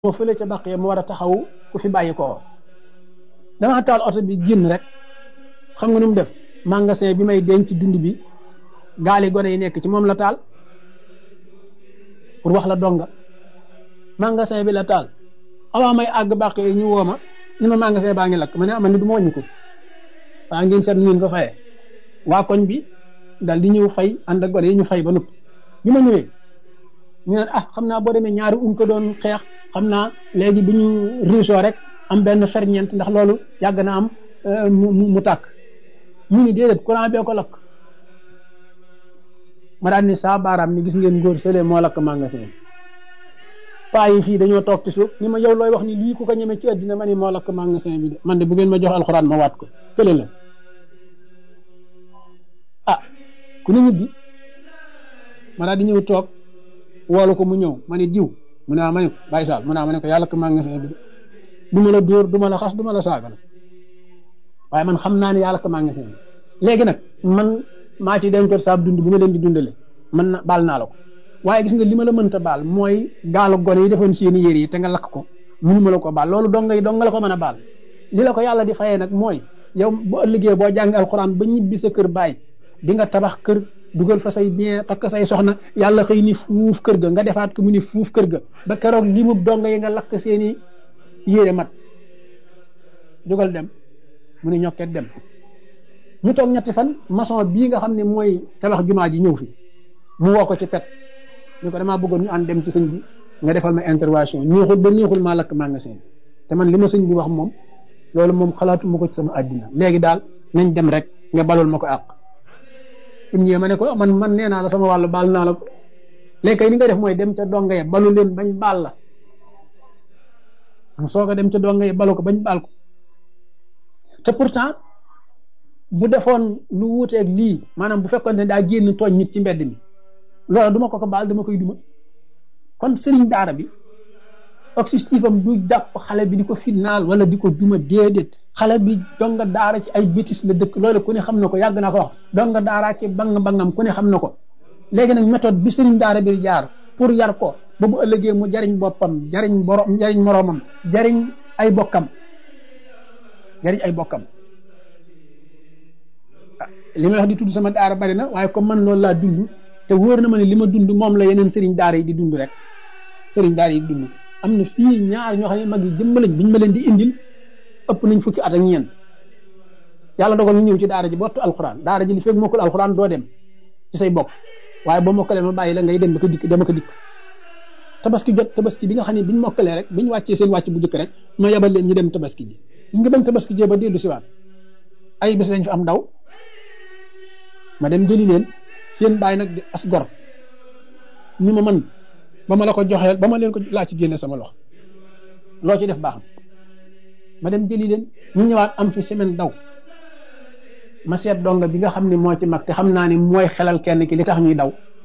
moo fële ca bàq mu war a taxaw ku fi bàyyi koo dama taal oto bi génn rek xam nga nu mu def magasin bi may denc dund bi gaali gone yi nekk ci moom la taal pour wax la donga magasin bi la taal avant may àgg bàq yi ñu woo ma ni ma magasin baa ngi lakk ma ne ama ni du ma wàññi ko waa ngeen seet ngeen ko fayee waa koñ bi dal di ñëw fay ànd ak gone yi ñu fay ba noppi bi ma ñëwee ñu ne ah xam naa boo demee ñaari um ko doon xeex xam naa léegi bu ñu riisoo rek am benn ferñeent ndax loolu yàgg na am mu mu tàkk ñu ni déedéet courant bee ko lakk ma daan ni saa baaraam ni gis ngeen góor sële moo lakk magasin paa yi fii dañoo toog ci suuf ni ma yow looy wax ni lii ku ko ñeme ci àddina ma ni moo lakk magasin bi de man de bu ngeen ma jox alxuraan ma waat ko kële la ah ku ne ñibbi ma daal di ñëw toog woolu ko mu ñëw ma ne diw mu ne ma ne ko bàyyi saal mu ne ma ne ko yàlla ko magasin bi de du ma la dóor du ma la xas du ma la saaga nag waaye man xam naa ne yàlla ko magasin bi léegi nag man maa ci dencoon saab dund bu ma leen di dundale man na baal naa la ko waaye gis nga li ma la mënta baal mooy gaalu gone yi defoon seeni yére yi te nga lakk ko mënu ma la ko baal loolu dong yi dong nga la ko mën a baal li la ko yàlla di fayee nag mooy yow bu ëllëgee boo jàng alxuraan ba ñibbi sa kër baay di nga tabax kër dugal fa say bien takk say soxna yàlla xëy ni fuuf kër ga nga defaat ko mu ni fuuf kër ga ba keroog li mu dong yi nga lakk seeni yére mat jógal dem mu ni ñokket dem ñu toog ñetti fan maçon bii nga xam ne mooy tabax jumaa ji ñëw fi mu woo ko ci pet ñu ko damaa bëggoon ñu ànd dem ci sëñ bi nga defal ma intervention neexul ba neexul maa lakk magasin te man li ma sëñ bi wax moom loolu moom xalaatu ma ko ci sama àddina léegi daal nañ dem rek nga balul ma ko àq im ñëwee ma ne ko man man nee naa la sama wàllu baal naa la ko léegi kay ni nga def mooy dem ca donga ya balu leen bañ baal la am soo ko dem ca donga ya balu ko bañ baal ko te pourtant bu defoon lu wuuteeg lii maanaam bu fekkoon ne daa génn tooñ nit ci mbedd mi loolu duma ko ko baal dama koy duma kon sëriñ daara bi objectif am du jàpp xale bi di ko final wala di ko duma déedéet xale bi donga daara ci ay bétis la dëkk loolu ku ne xam na ko yàgg naa ko wax donga daara ki bang bangam ku ne xam na ko léegi nag méthode bi sëriñ daara bi jaar pour yar ko ba bu ëllëgee mu jariñ boppam jariñ borom jariñ moroomam jariñ ay bokkam jariñ ay bokkam li may wax di tudd sama daara bari na waaye comme man loolu laa dund te wóor na ma ne li ma dund moom la yeneen sëriñ daara yi di dund rek sëriñ daara yi di dund am na fii ñaar ñoo xam ne mag yi jëmm lañ biñ ma leen di indil ëpp nañ fukki at ak ñeent yàlla dogal ñu ñëw ci daara ji bottu alxuraan daara ji li fekk mokkul alxuraan doo dem ci say bokk waaye boo mokkalee ma bàyyi la ngay dem ba ko dikk dama ko dikk tabaski jot tabaski bi nga xam ne biñ mokkalee rek biñ wàccee seen wàcc bu jëkk rek ma yebal leen ñu dem tabaski ji gis nga bañ tabaski jee ba dellu siwaat ay bés lañ fi am daw ma dem jëli leen seen bàyyi nag di as gor ñu ma man ba ma la ko joxeel ba ma leen ko laa ci génne sama loxo loo ci def baax na ma dem jëli leen ñu ñëwaat am fi semaine daw ma seet donga bi nga xam ne moo ci mag te xam naa ne mooy xelal kenn ki li tax ñuy daw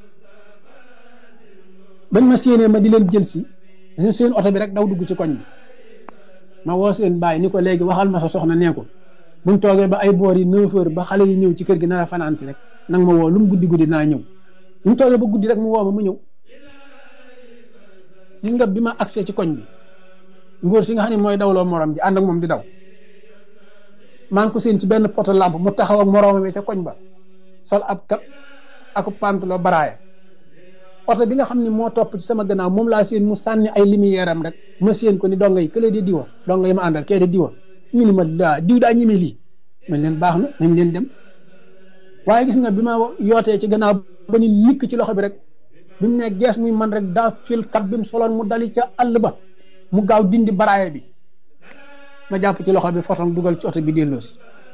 bañ ma séenee ma di leen jël si seen oto bi rek daw dugg ci koñ bi ma woo seen bàyyi ni ko léegi waxal ma sa soxna nee ko buñ toogee ba ay boor yi neuf heures ba xale yi ñëw ci kër gi nar a fanaan si rek nag ma woo lu mu guddi guddi naa ñëw buñ toogee ba guddi rek mu woo ma mu ñëw gis nga bi ma agsee ci koñ bi ngóor si nga xam ne mooy dawloo morom ji ànd ak moom di daw maa ngi ko seen ci benn poto lampe mu taxaw ak moroom mi ca koñ ba sol ab kap ak pantalon baraaya oto bi nga xam ne moo topp ci sama gannaaw moom laa seen mu sànni ay lumière am rek ma seen ko ni donga yi këlee di diwa donga yi ma àndal kee di diwa ñu ni ma daa diw daa ñeme lii man leen baax na nañ leen dem waaye gis nga bi ma yootee ci gannaaw ba ni nikk ci loxo bi rek bi mu ne gees muy man rek daa fil kat bi mu soloon mu dali ca àll ba mu gaaw dindi baraaye bi ma jàpp ci loxo bi fotom dugal ci oto bi delloosi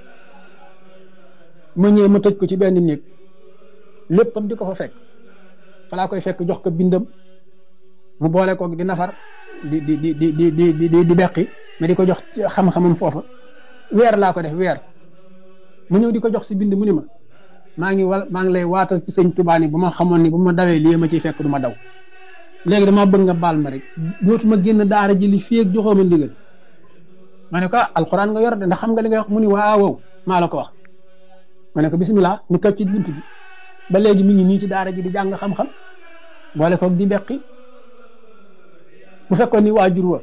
ma ñëwee ma tëj ko ci benn néeg léppam di ko fa fekk fa laa koy fekk jox ko bindam mu boole koog di nafar di di di di di di di di beqi mais di ko jox xam-xamam foofa weer laa ko def weer mu ñëw di ko jox si bind mu ni ma maa ngi wal maa ngi lay waatal ci sëñ Tuubaa ni bu ma xamoon ni bu ma dawee lii ma ciy fekk du ma daw léegi damaa bëgg nga baal ma rek dootuma génn daara ji li fii ak joxoo ma ndigal ma ne ko ah alxuraan nga yor de ndax xam nga li nga wax mu ni waaw wow maa la ko wax ma ne ko bisimilah ñu kat ci bunt bi ba léegi mi ngi nii ci daara ji di jàng xam-xam boole koog di beqi bu fekkoon ni waajur wa